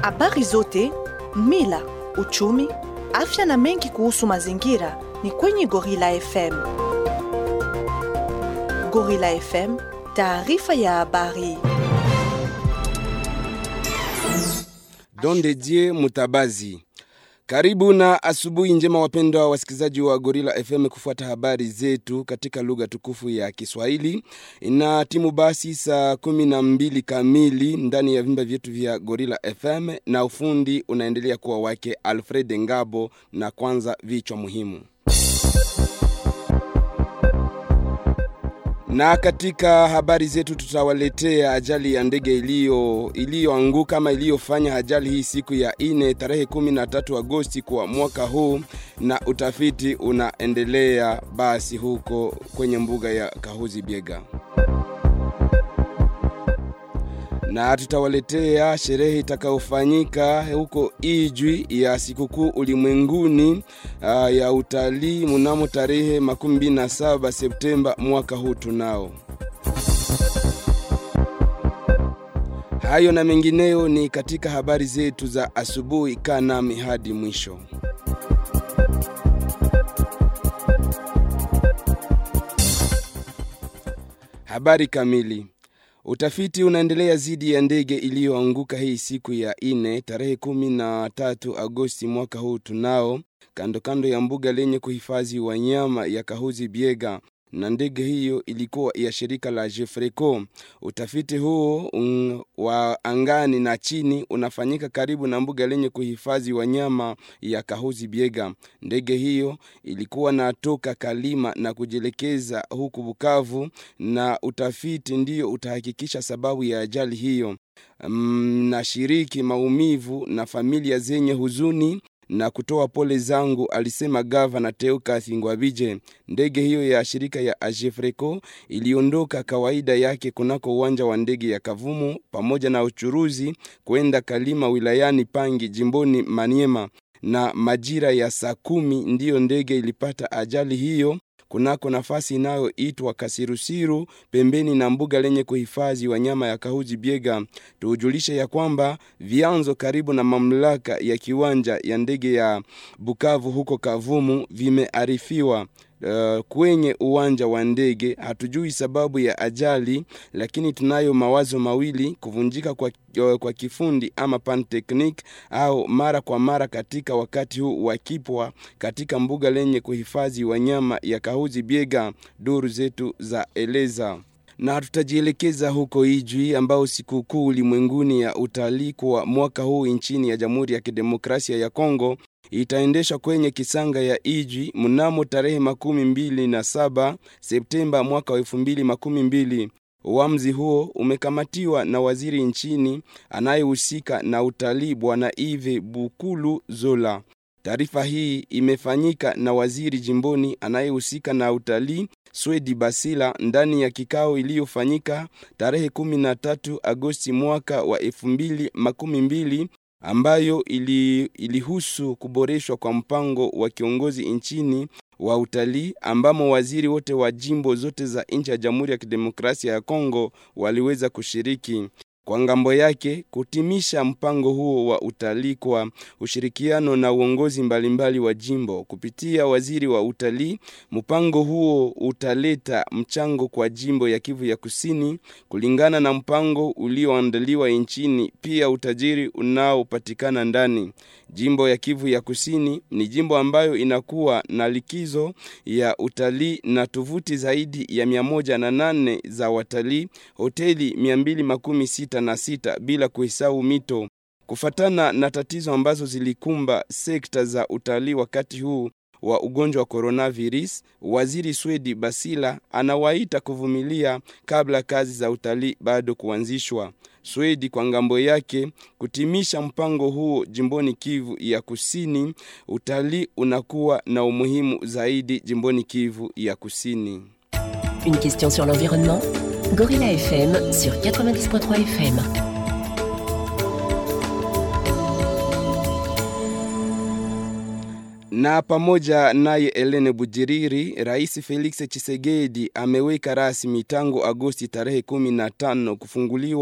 Habari zote, mila, uchumi, afya na mengi kuhusu mazingira ni kwenye Gorilla FM. Gorilla FM, taarifa ya habari. Don de Dieu Mutabazi. Karibu na asubuhi njema wapendwa wasikilizaji wa Gorilla FM kufuata habari zetu katika lugha tukufu ya Kiswahili. Ina timu basi saa kumi na mbili kamili ndani ya vimba vyetu vya Gorilla FM na ufundi unaendelea kuwa wake Alfred Ngabo na kwanza vichwa muhimu. Na katika habari zetu tutawaletea ajali ya ndege iliyo iliyoanguka ama iliyofanya ajali hii siku ya ine tarehe 13 Agosti kwa mwaka huu, na utafiti unaendelea basi huko kwenye mbuga ya Kahuzi Biega na tutawaletea sherehe itakayofanyika huko Ijwi ya sikukuu ulimwenguni uh, ya utalii mnamo tarehe 27 Septemba mwaka huu tunao. Hayo na mengineyo ni katika habari zetu za asubuhi. Kaa nami hadi mwisho. Habari kamili. Utafiti unaendelea zidi ya ndege iliyoanguka hii siku ya ine tarehe kumi na tatu Agosti mwaka huu tunao kando kando ya mbuga lenye kuhifadhi wanyama ya Kahuzi Biega na ndege hiyo ilikuwa ya shirika la Jefreco. Utafiti huo um, wa angani na chini unafanyika karibu na mbuga lenye kuhifadhi wanyama ya Kahuzi Biega. Ndege hiyo ilikuwa natoka Kalima na kujielekeza huku Bukavu, na utafiti ndiyo utahakikisha sababu ya ajali hiyo. Um, nashiriki maumivu na familia zenye huzuni na kutoa pole zangu, alisema gavana Teukas Ngwabije. Ndege hiyo ya shirika ya Ajefreco iliondoka kawaida yake kunako uwanja wa ndege ya Kavumu pamoja na uchuruzi kwenda Kalima wilayani Pangi jimboni Maniema, na majira ya saa kumi ndiyo ndege ilipata ajali hiyo kunako nafasi inayoitwa Kasirusiru pembeni na mbuga lenye kuhifadhi wanyama ya Kahuzi Biega. Tujulishe ya kwamba vyanzo karibu na mamlaka ya kiwanja ya ndege ya Bukavu huko Kavumu vimearifiwa Uh, kwenye uwanja wa ndege. Hatujui sababu ya ajali, lakini tunayo mawazo mawili: kuvunjika kwa, uh, kwa kifundi ama pantechnic, au mara kwa mara katika wakati huu wakipwa katika mbuga lenye kuhifadhi wanyama ya Kahuzi Biega, duru zetu za eleza na tutajielekeza huko Ijwi ambao sikukuu ulimwenguni ya utalii kwa mwaka huu nchini ya Jamhuri ya Kidemokrasia ya Kongo itaendeshwa kwenye kisanga ya Ijwi mnamo tarehe makumi mbili na saba Septemba mwaka wa elfu mbili makumi mbili. Uamuzi huo umekamatiwa na waziri nchini anayehusika na utalii Bwana Ive Bukulu Zola. Taarifa hii imefanyika na waziri jimboni anayehusika na utalii Swedi Basila ndani ya kikao iliyofanyika tarehe 13 Agosti mwaka wa 2012 ambayo ili, ilihusu kuboreshwa kwa mpango wa kiongozi nchini wa utalii ambamo waziri wote wa jimbo zote za nchi ya Jamhuri ya Kidemokrasia ya Kongo waliweza kushiriki kwa ngambo yake kutimisha mpango huo wa utalii kwa ushirikiano na uongozi mbalimbali wa jimbo kupitia waziri wa utalii. Mpango huo utaleta mchango kwa jimbo ya Kivu ya Kusini kulingana na mpango ulioandaliwa nchini, pia utajiri unaopatikana ndani. Jimbo ya Kivu ya Kusini ni jimbo ambayo inakuwa na likizo ya utalii na tovuti zaidi ya mia moja na nane za watalii, hoteli mia mbili makumi sita na sita bila kuhesabu mito. Kufatana na tatizo ambazo zilikumba sekta za utalii wakati huu wa ugonjwa wa coronavirus, waziri Swedi Basila anawaita kuvumilia kabla kazi za utalii bado kuanzishwa. Swedi kwa ngambo yake kutimisha mpango huo jimboni Kivu ya Kusini, utalii unakuwa na umuhimu zaidi jimboni Kivu ya Kusini. Une question sur l'environnement Gorilla FM sur 90.3 FM. Na pamoja naye Elene Bujiriri, Rais Felix Tshisekedi ameweka rasmi tangu Agosti tarehe 15 kufunguliwa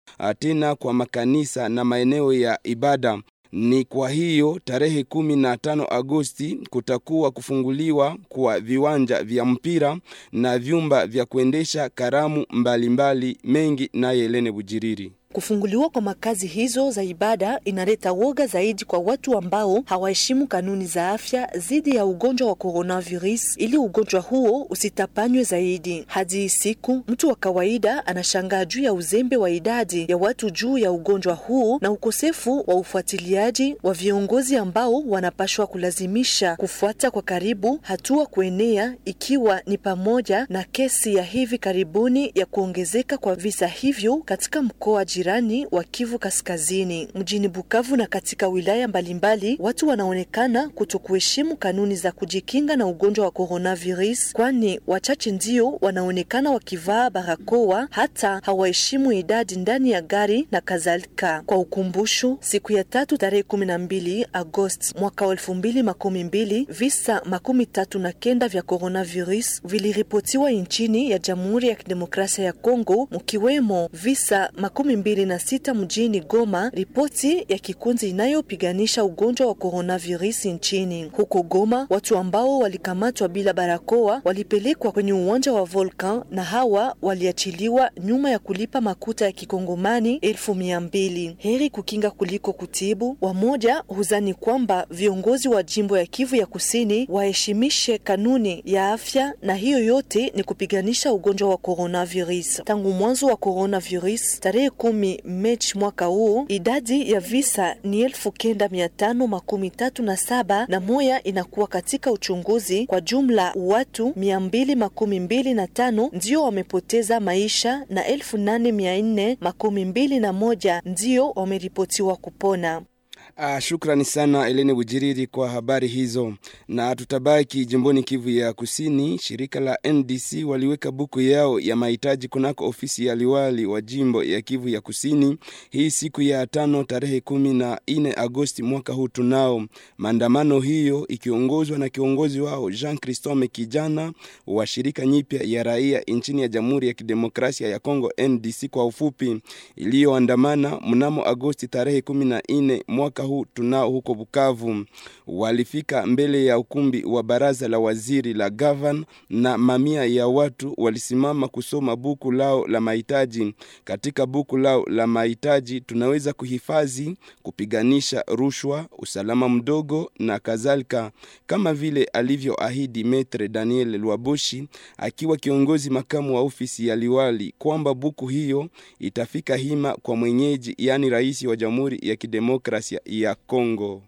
tena kwa makanisa na maeneo ya ibada. Ni kwa hiyo tarehe kumi na tano Agosti kutakuwa kufunguliwa kwa viwanja vya mpira na vyumba vya kuendesha karamu mbalimbali mbali mengi. Naye Helene Bujiriri. Kufunguliwa kwa makazi hizo za ibada inaleta woga zaidi kwa watu ambao hawaheshimu kanuni za afya dhidi ya ugonjwa wa coronavirus, ili ugonjwa huo usitapanywe zaidi. Hadi siku mtu wa kawaida anashangaa juu ya uzembe wa idadi ya watu juu ya ugonjwa huu na ukosefu wa ufuatiliaji wa viongozi ambao wanapashwa kulazimisha kufuata kwa karibu hatua kuenea, ikiwa ni pamoja na kesi ya hivi karibuni ya kuongezeka kwa visa hivyo katika mkoa jirani wa Kivu Kaskazini, mjini Bukavu na katika wilaya mbalimbali, watu wanaonekana kutokuheshimu kanuni za kujikinga na ugonjwa wa coronavirus, kwani wachache ndio wanaonekana wakivaa barakoa, hata hawaheshimu idadi ndani ya gari na kadhalika. Kwa ukumbusho, siku ya tatu tarehe kumi na mbili Agosti mwaka wa elfu mbili makumi mbili visa makumi tatu na kenda vya coronavirus viliripotiwa nchini ya Jamhuri ya Kidemokrasia ya Kongo, mkiwemo visa makumi mbili na sita mjini Goma, ripoti ya kikundi inayopiganisha ugonjwa wa coronavirus nchini. Huko Goma, watu ambao walikamatwa bila barakoa walipelekwa kwenye uwanja wa Volcan na hawa waliachiliwa nyuma ya kulipa makuta ya kikongomani elfu mia mbili. Heri kukinga kuliko kutibu. Wamoja huzani kwamba viongozi wa jimbo ya Kivu ya Kusini waheshimishe kanuni ya afya, na hiyo yote ni kupiganisha ugonjwa wa coronavirus. Tangu mwanzo wa coronavirus tarehe kumi Mechi mwaka huu idadi ya visa ni elfu kenda mia tano makumi tatu na saba na moya inakuwa katika uchunguzi. Kwa jumla watu mia mbili makumi mbili na tano ndio wamepoteza maisha na elfu nane mia nne makumi mbili na moja ndio wameripotiwa kupona. Ah, shukrani sana Elene Bujiriri kwa habari hizo, na tutabaki jimboni Kivu ya Kusini. Shirika la NDC waliweka buku yao ya mahitaji kunako ofisi ya liwali wa jimbo ya Kivu ya Kusini hii siku ya tano tarehe kumi na nne Agosti mwaka huu. Tunao maandamano hiyo ikiongozwa na kiongozi wao Jean Christome Kijana wa shirika nyipya ya raia nchini ya Jamhuri ya Kidemokrasia ya Kongo, NDC kwa ufupi, iliyoandamana mnamo Agosti tarehe kumi na nne mwaka huu tunao huko Bukavu. Walifika mbele ya ukumbi wa baraza la waziri la gavan, na mamia ya watu walisimama kusoma buku lao la mahitaji. Katika buku lao la mahitaji tunaweza kuhifadhi kupiganisha rushwa, usalama mdogo na kadhalika, kama vile alivyoahidi Metre Daniel Lwaboshi akiwa kiongozi makamu wa ofisi ya liwali kwamba buku hiyo itafika hima kwa mwenyeji, yaani rais wa Jamhuri ya Kidemokrasia ya Kongo.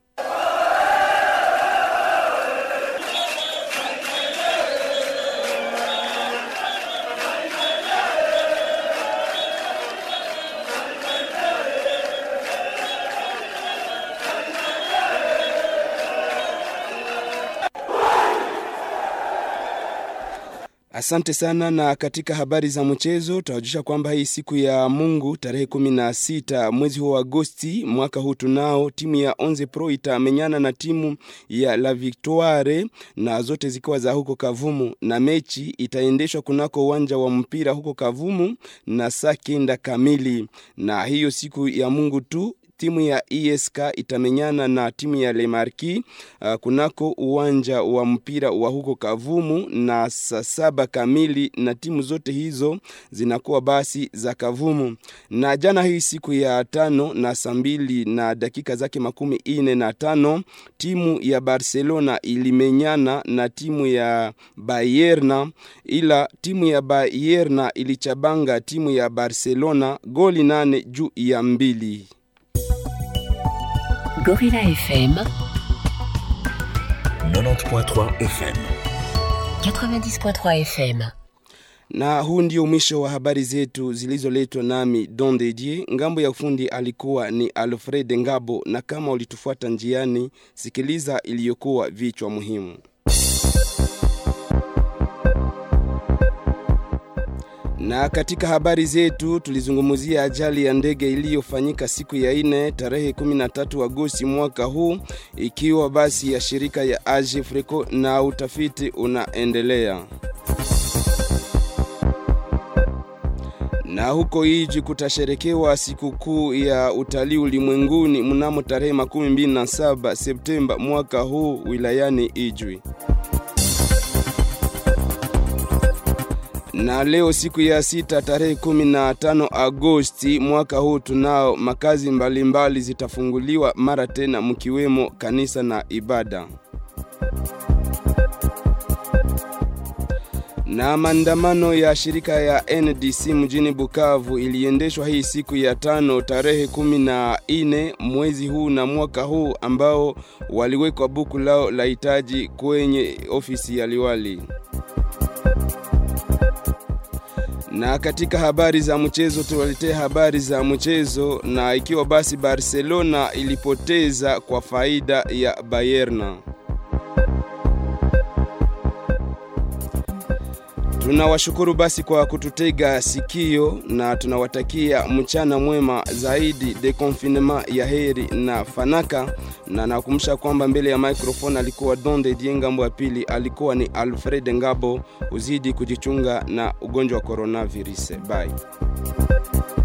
Asante sana. Na katika habari za mchezo tunajulisha kwamba hii siku ya Mungu tarehe kumi na sita mwezi huu wa Agosti mwaka huu tunao timu ya Onze Pro itamenyana na timu ya La Victoire na zote zikiwa za huko Kavumu, na mechi itaendeshwa kunako uwanja wa mpira huko Kavumu na saa kenda kamili. Na hiyo siku ya Mungu tu timu ya ESK itamenyana na timu ya Lemarki uh, kunako uwanja wa mpira wa huko Kavumu na saa saba kamili, na timu zote hizo zinakuwa basi za Kavumu. Na jana hii siku ya tano na saa mbili na dakika zake makumi ine na tano timu ya Barcelona ilimenyana na timu ya Bayerna, ila timu ya Bayerna ilichabanga timu ya Barcelona goli nane juu ya mbili. Gorilla FM 90.3 FM 90.3 FM na huu ndio mwisho wa habari zetu zilizoletwa nami Don Dedie. Ngambo ya ufundi alikuwa ni Alfred Ngabo, na kama ulitufuata njiani, sikiliza iliyokuwa vichwa muhimu. Na katika habari zetu tulizungumzia ajali ya ndege iliyofanyika siku ya ine tarehe 13 Agosti mwaka huu, ikiwa basi ya shirika ya Agifreco na utafiti unaendelea. Na huko Ijwi kutasherekewa sikukuu ya utalii ulimwenguni mnamo tarehe makumi mbili na saba Septemba mwaka huu wilayani Ijwi. Na leo siku ya sita tarehe 15 Agosti mwaka huu tunao makazi mbalimbali mbali zitafunguliwa mara tena mkiwemo kanisa na ibada. Na maandamano ya shirika ya NDC mjini Bukavu iliendeshwa hii siku ya tano tarehe kumi na ine mwezi huu na mwaka huu ambao waliwekwa buku lao la hitaji kwenye ofisi ya liwali. Na katika habari za mchezo tuwaletea habari za mchezo na ikiwa basi Barcelona ilipoteza kwa faida ya Bayern. Tunawashukuru basi kwa kututega sikio na tunawatakia mchana mwema zaidi de confinement ya heri na fanaka, na nakumbusha kwamba mbele ya microphone alikuwa Donde Diengambo, ya pili alikuwa ni Alfred Ngabo. Uzidi kujichunga na ugonjwa wa coronavirus. Bye.